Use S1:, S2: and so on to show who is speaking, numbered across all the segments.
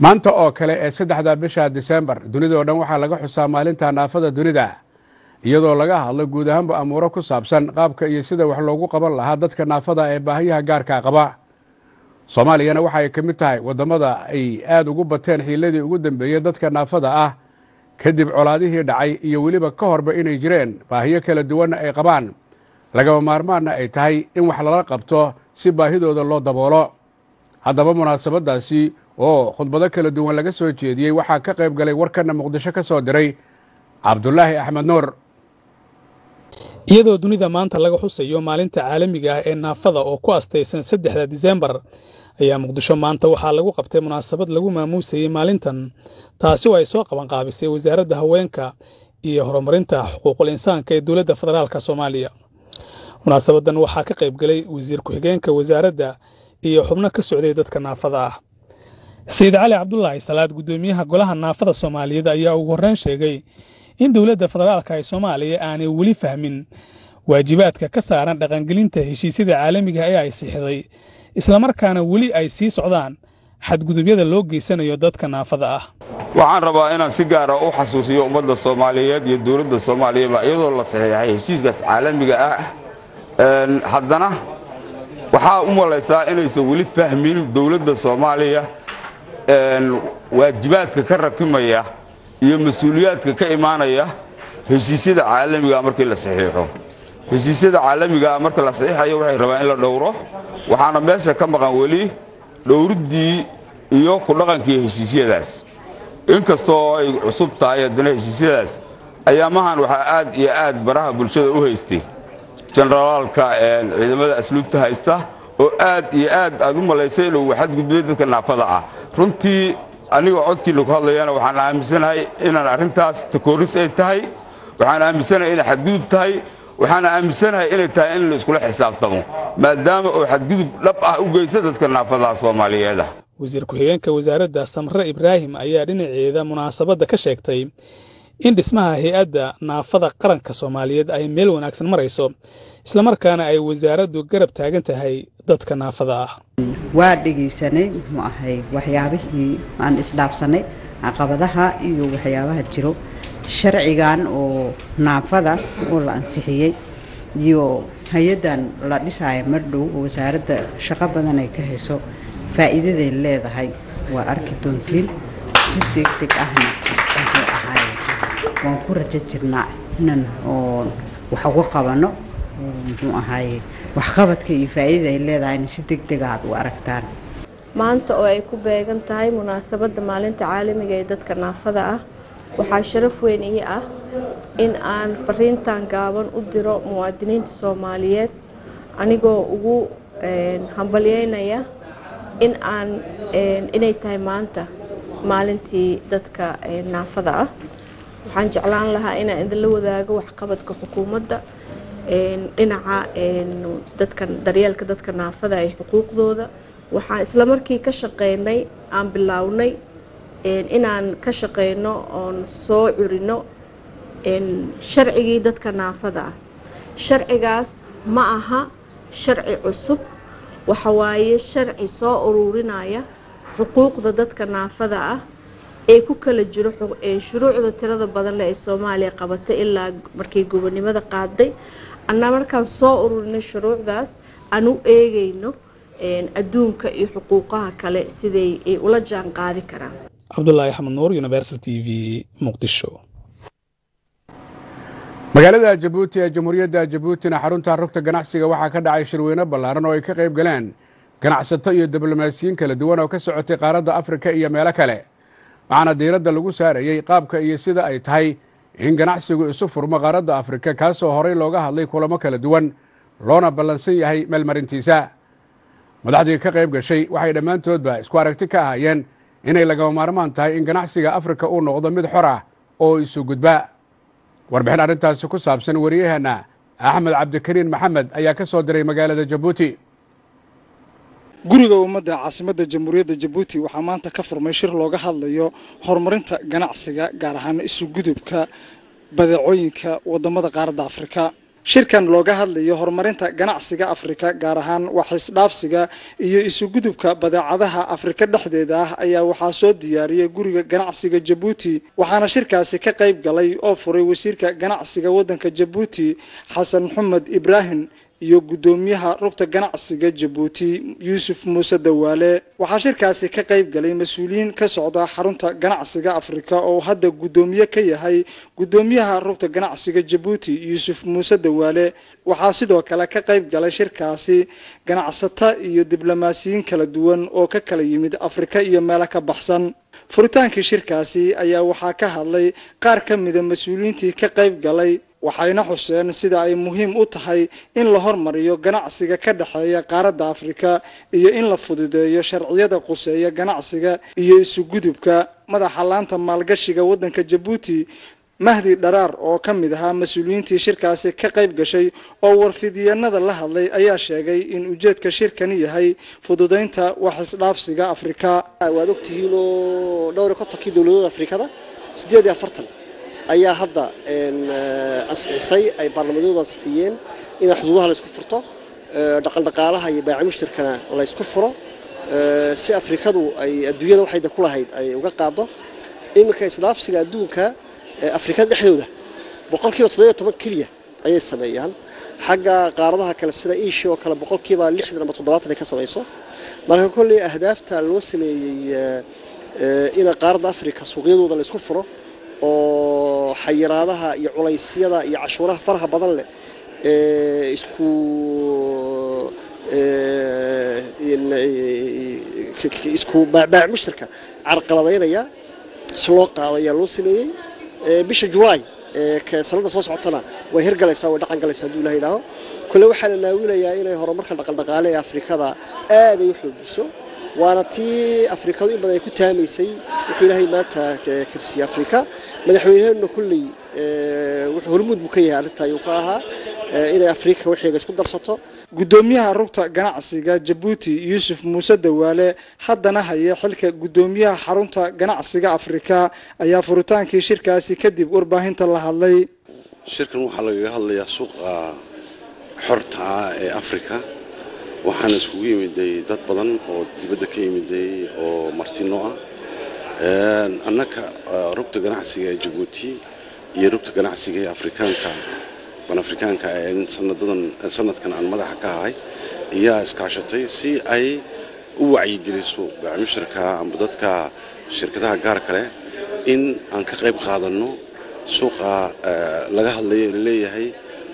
S1: maanta oo kale ee saddexda bisha disembar dunidao dhan waxaa laga xusaa maalinta naafada dunida iyadoo laga hadlo guud ahaanba amuuro ku saabsan qaabka iyo sida wax loogu qaban lahaa dadka naafada ee baahiyaha gaarka qaba soomaaliyana waxa ay ka mid tahay waddamada ay aada ugu bateen xiiladii ugu dambeeyey dadka naafada ah kadib colaadihii dhacay iyo weliba ka horba inay jireen baahiyo kala duwanna ay qabaan lagaba maarmaanna ay tahay in wax lala qabto si baahidooda loo daboolo haddaba munaasabadaasi oo khudbado kala duwan laga soo jeediyey waxaa ka qayb galay warkana muqdisho ka soo diray cabdulaahi axmed nuur
S2: iyadoo dunida maanta laga xusayo maalinta caalamiga ah ee naafada oo ku astaysan saddexda disembar ayaa muqdisho maanta waxaa lagu qabtay munaasabad lagu maamuusayey maalintan taasi oo ay soo qabanqaabisay wasaaradda haweenka iyo horumarinta xuquuqul insaanka ee dowladda federaalk soomaaliya munaasabadan waxaa ka qayb galay wasiir ku-xigeenka wasaaradda iyo xubno ka socday dadka naafada ah sayid cali cabdulaahi salaad guddoomiyaha golaha naafada soomaaliyeed ayaa ugu horreyn sheegay in dowladda federaalka ee soomaaliya aanay weli fahmin waajibaadka ka saaran dhaqangelinta heshiisyada caalamiga ee ay siixday islamarkaana weli ay sii socdaan xadgudubyada loo geysanayo dadka naafada ah
S3: waxaan rabaa inaan si gaara u xasuusiyo ummadda soomaaliyeed iyo dowladda soomaaliyaba iyadoo la saxiixay heshiiskaas caalamiga ah haddana waxaa u malaysaa inaysan weli fahmin dowladda soomaaliya waajibaadka ka rakimaya iyo mas-uuliyaadka ka imaanaya heshiisyada caalamigaa markii la saxiixo heshiisyada caalamigaa marka la saxiixayo waxay rabaan in la dhowro waxaana meesha ka maqan weli dhowriddii iyo ku dhaqankii heshiisyadaas inkastoo ay cusub tahay haddana heshiisyadaas ayaamahan waxaa aad iyo aad baraha bulshada u haystay jenaraalka ciidamada asluubta haysta oo aad iyo aad aad u malaysay inuu xadgudbay dadka naafada ah runtii anigoo codkiina ku hadlayana waxaan aaminsanahay inaan arrintaas takooris ay tahay waxaan aaminsanahay inay xadgudub tahay waxaan aaminsanahay inay tahay in la iskula xisaabtamo maadaama oo xadgudub dhab ah u geysa dadka naafadaha soomaaliyeeda
S2: wasiir ku-xigeenka wasaaradda samre ibraahim ayaa dhinaceeda munaasabadda ka sheegtay in dhismaha hay-adda naafada qaranka soomaaliyeed ay meel wanaagsan marayso islamarkaana ay wasaaraddu garab taagan tahay dadka naafada ah
S4: waa dhegaysanay muxuu ahay waxyaabihii aan isdhaafsanay caqabadaha iyo waxyaabaha jiro sharcigan oo naafada oo la ansixiyey iyo hay-addan la dhisaayo mardhow oo wasaaradda shaqo badan ay ka hayso faa'iidaday leedahay waa arki doontiin si deg deg ahna wuxuu ahay waan ku rajo jirnaa inaan oo wax uga qabano muxuu ahaye waxqabadka iyo faa'iidada ay leedahayna si deg dega aad u aragtaan
S5: maanta oo ay ku beegan tahay munaasabadda maalinta caalamiga ee dadka naafada ah waxaa sharaf weyn ii ah in aan fariintan gaaban u diro muwaadiniinta soomaaliyeed anigoo ugu hambalyeynaya in aan inay tahay maanta maalintii dadka naafada ah waxaan jeclaan lahaa inaan idinla wadaago waxqabadka xukuumadda dhinaca dadka daryeelka dadka naafada ee xuquuqdooda waxaan isla markii ka shaqeynay aan bilaawnay inaan ka shaqeyno oon soo curino sharcigii dadka naafada ah sharcigaas ma aha sharci cusub waxa waaye sharci soo ururinaya xuquuqda dadka naafada ah ee ku kala jiro shuruucda tirada badan leh ee soomaaliya qabatay ilaa markii gobonimada qaaday annaa markaan soo ururinay shuruucdaas aan u eegayno adduunka iyo xuquuqaha kale siday ay ula jaan qaadi karaan
S2: cabdulaahi axmed nuur universal t v muqdisho
S1: magaalada jabuuti ee jamhuuriyadda jabuutina xarunta rugta ganacsiga waxaa ka dhacay shirweyne ballaaran oo ay ka qayb galeen ganacsato iyo diblomaasiyiin kala duwan oo ka socotay qaaradda afrika iyo meelo kale waxaana diiradda lagu saarayey qaabka iyo sida ay tahay in ganacsigu isu furmo qaaradda afrika kaasoo horey looga hadlay kulamo kala duwan loona ballansan yahay meelmarintiisa madaxdii ka qayb gashay waxay dhammaantoodba isku aragti ka ahaayeen inay lagama maarmaan tahay in ganacsiga afrika uu noqdo mid xor ah oo isu gudba warbixin arrintaasi ku saabsan wariyaheenna axmed cabdikariin maxamed ayaa ka soo diray magaalada jabuuti
S6: guriga ummadda caasimadda jamhuuriyadda jabuuti waxaa maanta ka furmay shir looga hadlayo horumarinta ganacsiga gaar ahaan isu gudubka badeecooyinka wadamada qaaradda afrika shirkan looga hadlayo horumarinta ganacsiga afrika gaar ahaan wax isdhaafsiga iyo isugudubka badeecadaha afrika dhexdeeda ah ayaa waxaa soo diyaariyay guriga ganacsiga jabuuti waxaana shirkaasi ka qayb galay oo furay wasiirka ganacsiga waddanka jabuuti xasan maxamed ibraahim iyo guddoomiyaha rugta ganacsiga jabuuti yuusuf muuse dawaale waxaa shirkaasi ka qayb galay mas-uuliyiin ka socda xarunta ganacsiga afrika oo hadda guddoomiye ka yahay guddoomiyaha rugta ganacsiga jabuuti yuusuf muuse dawaale waxaa sidoo kale ka qayb galay shirkaasi ganacsata iyo diblomaasiyiin kala duwan oo ka kala yimid afrika iyo meelo ka baxsan furitaankii shirkaasi ayaa waxaa ka hadlay qaar ka mida mas-uuliyiintii ka qayb galay waxayna xuseen sida ay muhiim u tahay in la hormariyo ganacsiga ka dhexeeya qaaradda afrika iyo in la fududeeyo sharciyada quseeya ganacsiga iyo isugudubka madaxa laanta maalgashiga waddanka jabuuti mahdi dharaar oo ka mid ahaa mas-uuliyiintii shirkaasi ka qayb gashay oo warfidyeennada la hadlay ayaa sheegay in ujeedka shirkani yahay fududeynta wax isdhaafsiga afrika
S7: waad ogtihiin oo dhowr iyo kontonkii dowladooda afrikada siddeed iyo afartan ayaa hadda ansixisay ay baarlamadoodu ansixiyeen in xuduudaha la isku furto dhaqandhaqaalaha iyo baaci mushtarkana la isku furo si afrikadu ay adduunyada waxayda ku lahayd ay uga qaado iminka isdhaafsiga adduunka afrikada dhexdooda boqolkiiba toddobiyo toban keliya ayay sameeyaan xagga qaaradaha kale sida asia oo kale boqolkiiba lixdan ama toddobaatan ay ka samayso marka kolley ahdaafta loo sameeyey in qaaradda afrika suuqyadooda la isku furo oo xayiraadaha iyo culaysyada iyo cashuuraha faraha badan leh isku isku baacbaac mushtarka carqaladaynaya si loo qaado ayaa loo sameeyey bisha julaay sanada soo socotana way hirgalaysaa way dhaqan galaysaa hadduu ilaha idhaaho kole waxaa la naawilayaa inay horumarka dhaqandhaqaale ee afrikada aad ay u xoogiso waana tii afrikadu in badan ay ku taamaysay wuxuu ilaahay maanta karsiyey afrika madaxweyneheenuna kulley wuxuu hormuud buu ka yahay arrinta ayuu ka ahaa inay afrika waxeega isku darsato
S6: guddoomiyaha rugta ganacsiga jabuuti yuusuf muuse dawaale haddana haya xilka guddoomiyaha xarunta ganacsiga afrika ayaa furitaankii shirkaasi kadib warbaahinta la hadlay
S8: shirkan waxaa lagaga hadlayaa suuqa xorta ah ee afrika waxaana iskugu yimiday dad badan oo dibadda ka yimiday oo martino ah annaka rugta ganacsiga ee jabuuti iyo rugta ganacsiga ee afrikaanka banafrikaanka ee sanadadan sanadkan aan madaxa ka ahay ayaa iskaashatay si ay u wacyigeliso baacimushirka amba dadka shirkadaha gaar kale in aan ka qayb qaadanno suuqa laga hadlayo laleeyahay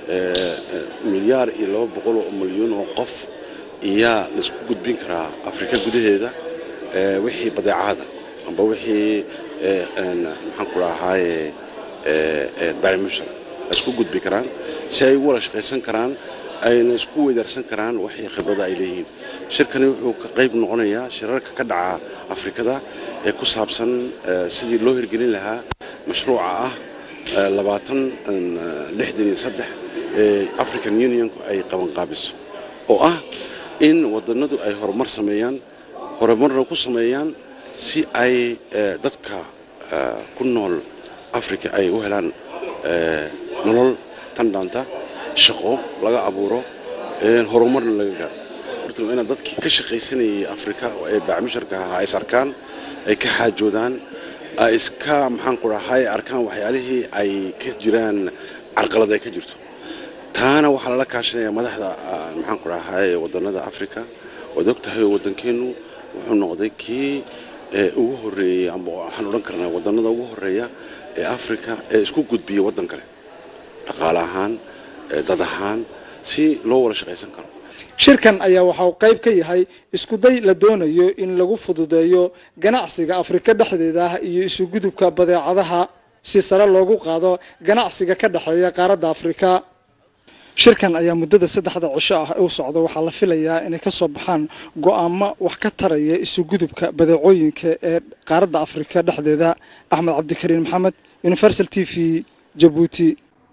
S8: milyaar iyo laba boqol oo milyuun oo qof iyaa laisku gudbin karaa afrika gudaheeda wixii badeecada amba wixii maxaan ku rahaaye baacimushir isku gudbi karaan si ay ugu wada shaqaysan karaan ayna isku weydaarsan karaan waxay khibrada ay leeyihiin shirkani wuxuu ka qayb noqonayaa shirarka ka dhaca afrikada ee ku saabsan sidii loo hirgelin lahaa mashruuca ah labaatan lixdan iyo saddex ee african unionku ay qabanqaabiso oo ah in wadanadu ay horumar sameeyaan horumarna ku sameeyaan si ay dadka ku nool africa ay u helaan nolol tan dhaanta shaqo laga abuuro horumarna laga gaaro inaad dadkii ka shaqaysanayay afrika ee bacmusharka ahaa is arkaan ay ka xaajoodaan ay iska maxaan ku dhahay arkaan waxyaalihii ay ka jiraan carqalad ay ka jirto taana waxaa lala kaashanaya madaxda maxaan ku dhahay wadanada africa waad og tahay waddankeenu wuxuu noqday kii ugu horeeyey amba waxaan odhan karnaa wadanada ugu horeeya ee africa ee isku gudbiya waddan kale dhaqaale ahaan dad ahaan si loo wada shaqaysan karo
S6: shirkan ayaa waxa uu qayb ka yahay iskuday la doonayo in lagu fududeeyo ganacsiga afrika dhexdeeda ah iyo isugudubka badeecadaha si sare loogu qaado ganacsiga ka dhexeeya qaaradda afrika shirkan ayaa muddada saddexda cisho ah u socda waxaa la filayaa inay ka soo baxaan go-aamo wax ka taraya isugudubka badeecooyinka ee qaaradda afrika dhexdeeda axmed cabdikariin maxamed universal t v jabuuti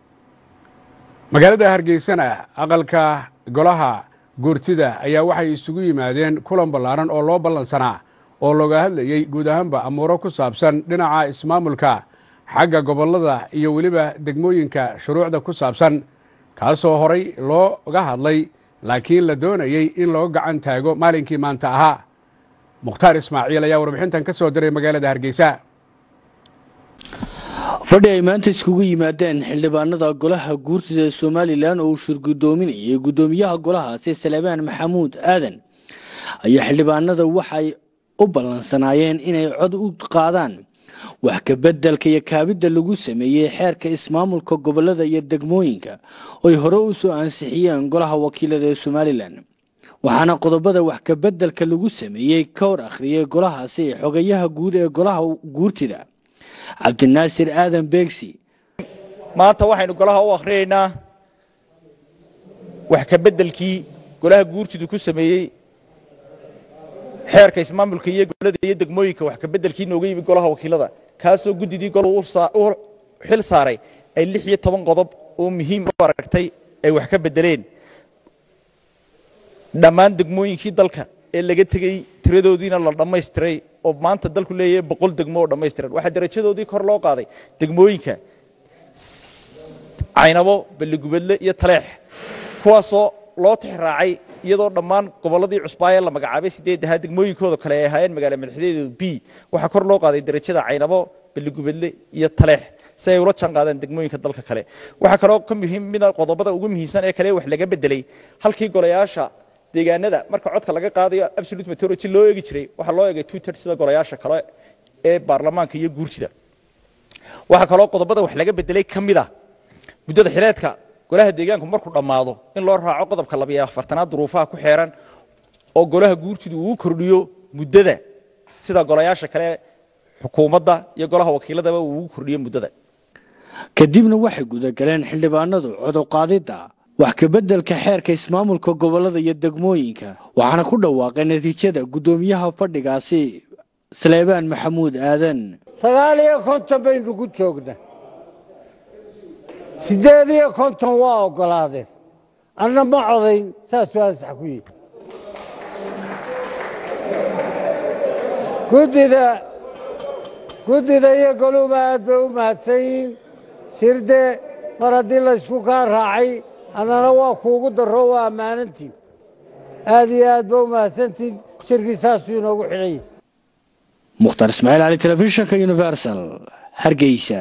S1: magaalada hargeysana aqalka golaha guurtida ayaa waxay isugu yimaadeen kulan ballaaran oo loo ballansanaa oo looga hadlayey guud ahaanba amuuro ku saabsan dhinaca ismaamulka xagga gobollada iyo weliba degmooyinka shuruucda ku saabsan kaasoo horay looga hadlay laakiin la doonayey in loo gacan taago maalinkii maanta ahaa mukhtaar ismaaciil ayaa warbixintan ka soo diray magaalada hargeysa
S9: fadhi ay maanta iskugu yimaadeen xildhibaanada golaha guurtida ee somalilan oo uu shirgudoominayay guddoomiyaha golahaasi salebaan maxamuud aadan ayaa xildhibaanada waxay u ballansanaayeen inay cod u qaadaan wax ka beddelka iyo kaabidda lagu sameeyey xeerka ismaamulka gobolada iyo degmooyinka oy hore u soo ansixiyeen golaha wakiilada ee somalilan waxaana qodobada wax ka beddelka lagu sameeyey ka hor akhriyey golahaasi xogayaha guud ee golaha guurtida cabdinaasir aadan beegsi
S10: maanta waxaynu golaha u akhriyaynaa wax ka beddelkii golaha guurtidu ku sameeyey xeerka ismaamulka iyo gobolada iyo degmooyinka wax ka beddelkii nooga yimi golaha wakiilada kaasoo guddidii gol u xil saaray ay lix iyo toban qodob oo muhiim u aragtay ay wax ka beddeleen dhammaan degmooyinkii dalka ee laga tegey tiradoodiina la dhammaystiray oo maanta dalku leeyahay boqol degmo oo dhammaystiran waxaa darajadoodii kor loo qaaday degmooyinka caynabo balligubadle iyo taleex kuwaasoo loo tixraacay iyadoo dhammaan gobolladii cusbaaye la magacaabay sideedahaa degmooyinkooda kale ay ahaayeen magaala madaxdeedu b waxaa kor loo qaaday darajada caynabo balligubadle iyo taleex si ay ula jaan qaadaan degmooyinka dalka kale waxaa kaloo ka muhiim mida qodobada ugu muhiimsan ee kale wax laga bedelay halkii golayaasha deegaanada marka codka laga qaadayo absolute majority loo eegi jiray waxaa loo eegay two thirds sida golayaasha kale ee baarlamaanka iyo guurtida waxaa kaloo qodobada wax laga bedelay ka mid a muddada xileedka golaha deegaanku markuu dhammaado in loo raaco qodobka labiyo afartanaad duruufaha ku xeeran oo golaha guurtidu uu kordhiyo muddada sida golayaasha kale xukuumadda iyo golaha wakiiladaba uu ugu kordhiyo muddada
S9: kadibna waxay gudagaleen xildhibaanadu codoqaadidda wax ka beddelka xeerka ismaamulka gobolada iyo degmooyinka waxaana ku dhawaaqay natiijada guddoomiyaha fadhigaasi saleebaan maxamuud aadan
S11: sagaal iyo konton baynu ku joognaa siddeed iyo konton waa oggolaadeen anna ma codayn saasuu ansax ku yihi guddida guddida iyo goluba aad bay u mahadsan yihiin shirde mar haddii laysku kaa raacay annana waa kuugu darro waa ammaanantiin aad iyo aad ba u mahadsantiin shirkii saasuu inoogu xidhan yahi
S9: mukhtaar ismaaciil cali telefishinka universal hargeysa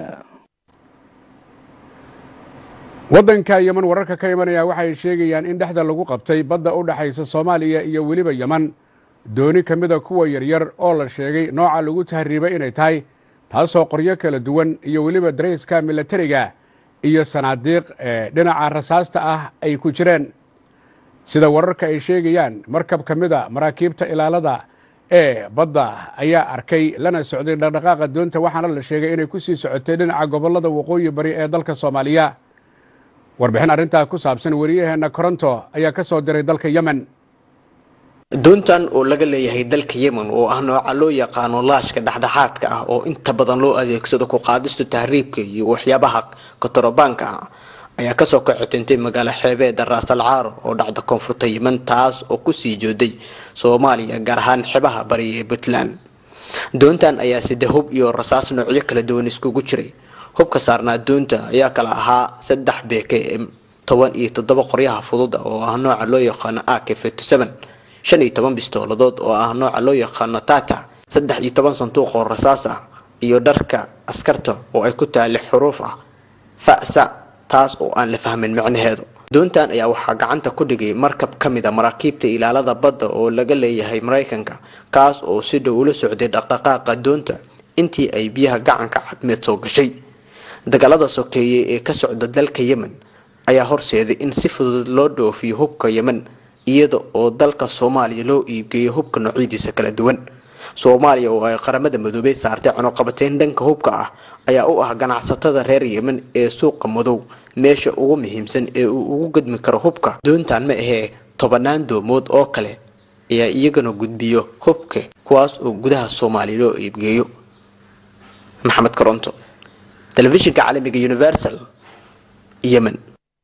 S1: waddanka yeman wararka ka imanaya waxay sheegayaan in dhexda lagu qabtay badda u dhexaysa soomaaliya iyo weliba yeman dooni ka mida kuwa yaryar oo la sheegay nooca lagu tahriibay inay tahay taasoo qoryo kala duwan iyo weliba darayska milatariga iyo sanaadiiq ee dhinaca rasaasta ah ay ku jireen sida wararka ay sheegayaan markab ka mida maraakiibta ilaalada ee badda ayaa arkay lana socday dhaqdhaqaaqa doonta waxaana la sheegay inay ku sii socotay dhinaca gobollada waqooyi bari ee dalka soomaaliya warbixin arrintaa ku saabsan wariyaheenna koronto ayaa ka soo diray dalka yemen
S12: doontan oo laga leeyahay dalka yemen oo ah nooca loo yaqaano laashka dhexdhexaadka ah oo inta badan loo adeegsado ku qaadista tahriibka iyo waxyaabaha kotorobaanka ah ayaa kasoo kaxotintay magaalo xeebeeda raasal caaro oo dhacda koonfurta yemen taas oo kusii jooday soomaaliya gaar ahaan xebaha bari ee puntland doontan ayaa sida hub iyo rasaas noocyo kala duwan iskugu jiray hubka saarnaa doonta ayaa kala ahaa saddex bkm toban iyo toddoba qoryaha fudud oo ah nooca loo yaqaano ak shan iyo toban bistooladood oo ah nooca loo yaqaano tata saddex iyo toban sanduuq oo rasaas ah iyo dharka askarta oo ay ku taali xuruuf ah fa'sa taas oo aan la fahmin micnaheedu doontan ayaa waxaa gacanta ku dhigay markab ka mid a maraakiibta ilaalada badda oo laga leeyahay maraykanka kaas oo si dhow ula socday dhaqdhaqaaqa doonta intii ay biyaha gacanka cadmeed soo gashay dagaalada sokeeye ee ka socda dalka yemen ayaa horseeday in si fudud loo dhoofiyo hubka yemen iyada oo dalka soomaaliya loo iibgeeyo hubka noocyadiisa kala duwan soomaaliya oo ay qaramada madoobey saartay cunuqabateyn dhanka hubka ah ayaa u ah ganacsatada reer yemen ee suuqa madow meesha ugu muhiimsan ee uu ugu gudmi karo hubka doontan ma ahee tobanaan doomood oo kale ayaa iyagana gudbiyo hubka kuwaas oo gudaha soomaaliya loo iibgeeyo maxamed koronto telefishinka caalamiga universal yemen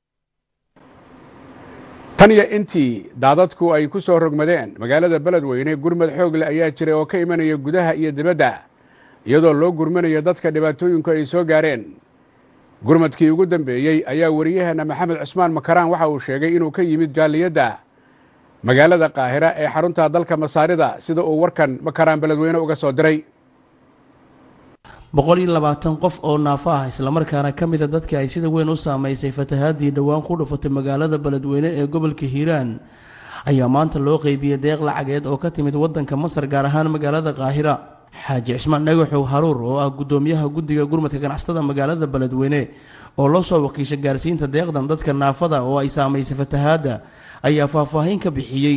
S1: tan iyo intii daadadku ay ku soo rogmadeen magaalada beledweyne gurmad xoogle ayaa jiray oo ka imanaya gudaha iyo dibadda iyadoo loo gurmanayo dadka dhibaatooyinku ay soo gaareen gurmadkii ugu dambeeyey ayaa wariyaheenna maxamed cismaan makaraan waxa uu sheegay inuu ka yimid jaaliyadda magaalada qaahira ee xarunta dalka masaarida sida uu warkan makaraan beledweyne uga soo diray
S13: boqol iyo labaatan qof oo naafo ah islamarkaana ka mida dadka ay sida weyn u saamaysay fatahaadii dhowaan ku dhufatay magaalada beledweyne ee gobolka hiiraan ayaa maanta loo qeybiyey deeq lacageed oo ka timid waddanka masar gaar ahaan magaalada qaahira xaaji cismaan dhagaxow haruur oo ah guddoomiyaha guddiga gurmadka ganacsatada magaalada beledweyne oo loo soo wakiisha gaarsiinta deeqdan dadka naafada oo ay saamaysay fatahaadda ayaa faahfaahin ka bixiyey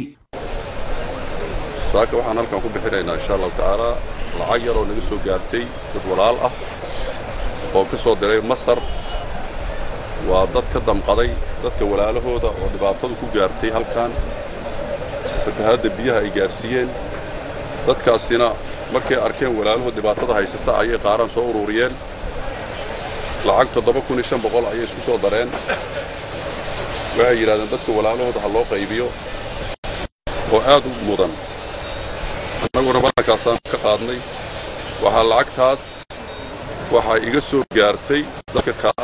S14: saaka waxaan halkan ku bixinaynaa insha allahu tacaala lacag yar oo naga soo gaartay dad walaal ah oo ka soo diray masar waa dad ka damqaday dadka walaalahooda oo dhibaatadu ku gaartay halkan fatahaadda biyaha ay gaarsiiyeen dadkaasina markay arkeen walaalahood dhibaatada haysata ayay qaaraan soo ururiyeen lacag toddoba kun iyo shan boqol ayay isku soo dareen waxay yidhahdeen dadka walaalahooda ha loo qaybiyo oo aad u mudan annaguna ballankaasaan ka qaadnay waxaa lacagtaas waxaa iga soo gaartay dadka kaa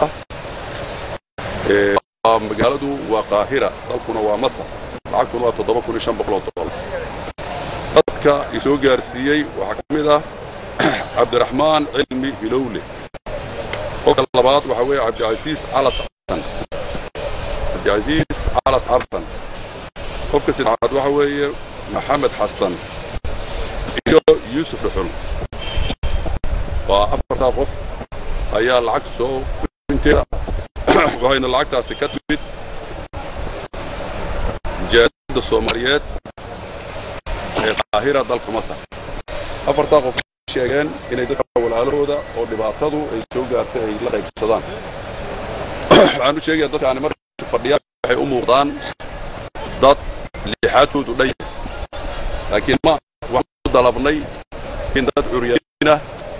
S14: ah magaaladu waa qaahira dalkuna waa masar lacagtuna waa toddoba kun iyo shan boqol oo dollar dadka isoo gaarsiiyey waxaa ka mid ah cabdiraxmaan cilmi hilowle qofka labaad waxaa weeye cabdicasiis calas xasan cabdicasiis calas xasan qofka saddexaad waxaa weeye maxamed xasan iyo yuusuf dhuxul waa afartaa qof ayaa lacagta soo inteeda waxayna lacagtaasi ka timid jaaliyadda soomaaliyeed ee qaahira dalka masar afartaa qof sheegeen inay dadka walaalahooda oo dhibaatadu ay soo gaartay ay la qaybsadaan waxaan u sheegaya dadkaani markay fadhiyaan waxay u muuqdaan dad lixaadkoodu dhan yahay laakiin ma waxaan u dalabnay in dad curyaana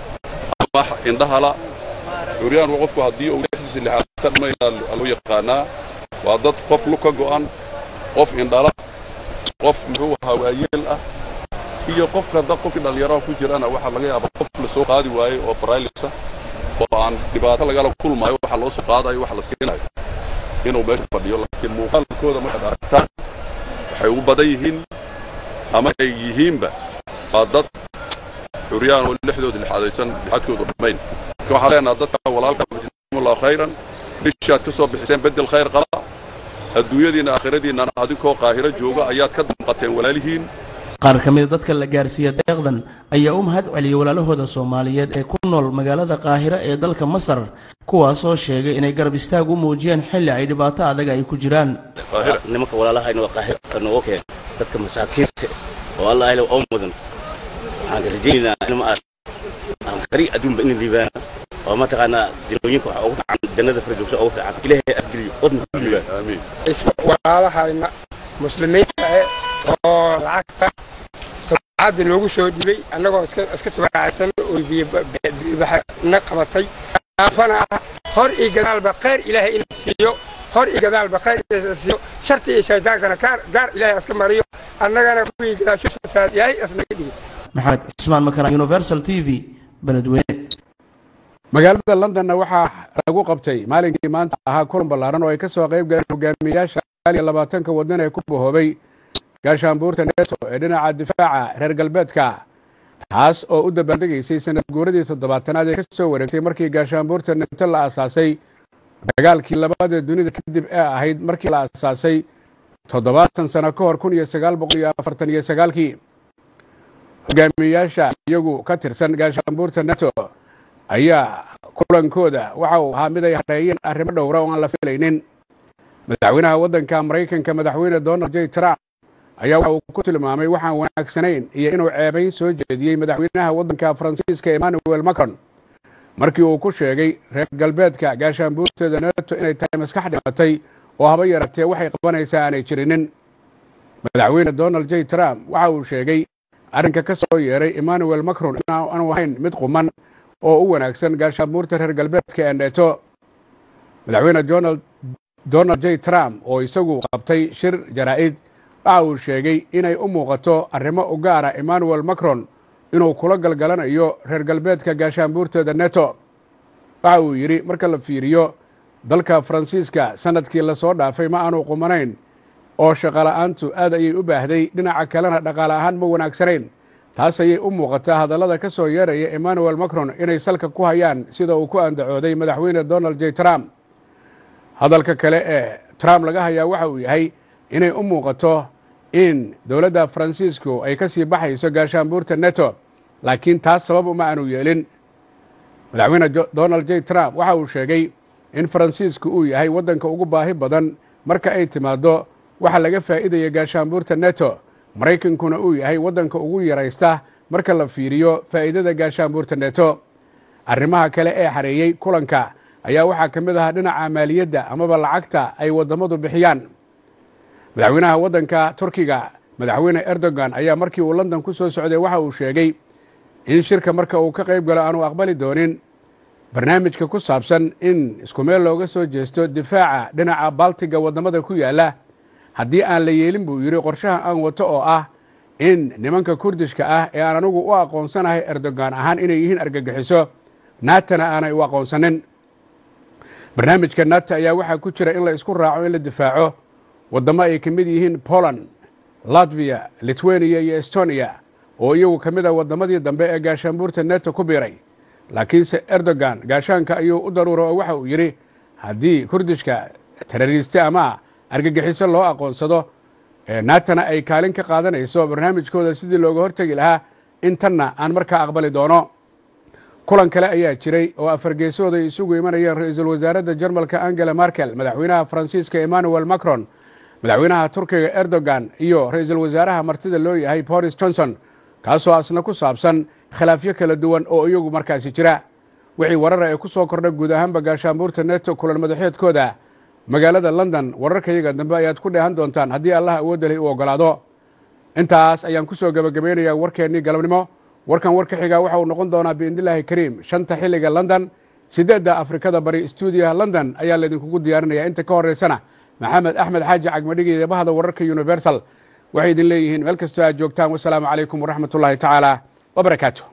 S14: ama indhahala curyaan waa qofku haddii uu lixdiisa lixaadsan mayna loo yaqaanaa waa dad qof lug ka go'an qof indhala qof muxuu ahaa waayeel ah iyo qofka dad qofkii dhallinyaraha ku jirana waxaa laga yaabaa qof la soo qaadi waayey oo baraalisa oo aan dhibaato lagala kulmayo waxa loo soo qaadayo wax la siinayo inuu meesha fadhiyo laakiin muuqaalkooda markaad aragtaan waxay ugu badan yihiin ama ay yihiinba waa dad curyaan oo lixdooda lixaadaysan lixaadkoodu dhammayn marka waxaan leenaha dadka walaalka jazakumullahu khayran bishaad ka soo bixiseen bedel khayr qala adduunyadiinna aakhiradiinnana adinkoo qaahiro jooga ayaad ka damqateen walaalihiin
S13: qaar ka mida dadka la gaarsiiya deeqdan ayaa u mahad celiyey walaalahooda soomaaliyeed ee ku nool magaalada qaahira ee dalka masar kuwaasoo sheegay inay garab istaag u muujiyeen xilli ay dhibaato adag ay ku jiraan
S15: nimanka walaalahayna waa qaahira nooga keen dadka masaakiinta oo allah ilaw oo mudan waxaan rajaynaynaa in ma aan qari adduunba in liibaana oo mataqaanaa dilooyinka waxa ugu fiican jannada firdowsa ugu fiican ilaahay adgeliyo wadna ku liibaan
S14: aamiin
S16: walaalahayna muslimiinta eh oo lacagta sabcadda noogu soo dhibay annagoo iska iska tabaacsan oo biyobana qabatay aafana ah hor iyo gadaalba khayr ilaahay ina siiyo hor iyo gadaalba khayr ina siiyo sharti iyo shaydaankana gaar gaar ilaahay iska mariyo annagana kuwii gadaashosaas yahay isnaga dhigi
S13: maxamed cismaan makara universal t v beledweyne
S1: magaalada londonna waxaa lagu qabtay maalinkii maanta ahaa kulan ballaaran oo ay ka soo qayb galeen hogaamiyayaasha iyo labaatanka waddan ee ku bahoobay gaashaanbuurta neto ee dhinaca difaaca reer galbeedka taas oo u dabaaldegaysay sanad guuradii toddobaatanaad ee ka soo wareegtay markii gaashaanbuurta neto la aasaasay dagaalkii labaad ee dunida kadib ee ahayd markii la aasaasay toddobaatan sano ka hor kun iyo sagaal boqol iyo afartan iyo sagaalkii hogaamiyayaasha iyagu ka tirsan gaashaanbuurta neto ayaa kulankooda waxa uu ahaa mid ay hareeyeen arrimo dhowra oo aan la filaynin madaxweynaha waddanka maraykanka madaxweyne donald j trump ayaa waxa uu ku tilmaamay waxaan wanaagsanayn iyo inuu ceebayn soo jeediyey madaxweynaha waddanka faransiiska emmanuel macron markii uu ku sheegay reer galbeedka gaashaanbuurteeda neto inay tahay maskax dhimatay oo haba yaratee waxay qabanaysaa aanay jirinin madaxweyne donald j trump waxa uu sheegay arrinka ka soo yeeray emmanuel macron inaanu ahayn mid quman oo u wanaagsan gaashaanbuurta reer galbeedka ee neto madaxweyne donald j trump oo isagu qabtay shir jaraa'id waxa uu sheegay inay u muuqato arrimo u gaara emmanuel macron inuu kula galgalanayo reer galbeedka gaashaanbuurteeda neto waxa uu yidhi marka la fiiriyo dalka faransiiska sanadkii lasoo dhaafay ma aanu qumanayn oo shaqola'aantu aad ayay u baahday dhinaca kalena dhaqaale ahaan ma wanaagsanayn taas ayay u muuqataa hadallada ka soo yeeraya emmanuel macron inay salka ku hayaan sida uu ku andacooday madaxweyne donald j trump hadalka kale ee trump laga hayaa waxa uu yahay inay u muuqato in dowladda faransiisku ay ka sii baxayso gaashaanbuurta neto laakiin taas sabab uma aanu yeelin madaxweyne donald j trump waxa uu sheegay in faransiisku uu yahay waddanka ugu baahi badan marka ay timaaddo waxa laga faa'iidaya gaashaanbuurta neto maraykankuna uu yahay waddanka ugu yaraysta marka la fiiriyo faa'iidada gaashaanbuurta neto arrimaha kale ee xareeyey kulanka ayaa waxaa ka mid ahaa dhinaca maaliyadda amaba lacagta ay waddamadu bixiyaan madaxweynaha waddanka turkiga madaxweyne erdogan ayaa markii uu london ku soo socday waxa uu sheegay in shirka marka uu ka qayb galo aanu aqbali doonin barnaamijka ku saabsan in isku meel looga soo jeesto difaaca dhinaca baltiga waddamada ku yaalla haddii aan la yeelin buu yidhi qorshaha aan wato oo ah in nimanka kurdishka ah ee aan anigu u aqoonsanahay erdogan ahaan inay yihiin argagixiso naatana aanay u aqoonsanin barnaamijka nato ayaa waxaa ku jira in la isku raaco in la difaaco waddamo ay ka mid yihiin poland latvia litwaniya iyo estonia oo iyagu ka mid ah waddamadii dambe ee gaashaanbuurta neto ku biiray laakiinse erdogan gaashaanka ayuu u daruura oo waxa uu yidhi haddii kurdishka terariiste ama argagixiso loo aqoonsado naatana ay kaalin ka qaadanayso barnaamijkooda sidii looga hortegi lahaa in tanna aan markaa aqbali doono kulan kale ayaa jiray oo afargeesooda ay isugu imanayeen ra-iisul wasaaradda jarmalka angela markel madaxweynaha faransiiska emmanuel macron madaxweynaha turkiga erdogan iyo ra-iisul wasaaraha martida loo yahay boris johnson kaasoo asna ku saabsan khilaafyo kala duwan oo iyagu markaasi jira wixii warara ee ku soo kordha guud ahaanba gaashaanbuurta neto kulan madaxeedkooda magaalada london wararkayaga dambe ayaad ku dheehan doontaan haddii allah awoodalay uu oggolaado intaas ayaan ku soo gebagabeynayaa warkeennii galabnimo warkan war ka xigaa waxa uu noqon doonaa biidnillaahi kariim shanta xilliga london siddeedda afrikada bari stuudiyaha london ayaa laydinkugu diyaarinaya inta ka horraysana maxamed axmed xaaji cagmadhigi eebahada wararka universal waxay idin leeyihiin meel kastoo aad joogtaan wasalaamu calaykum waraxmat ullaahi tacaala wabarakaatu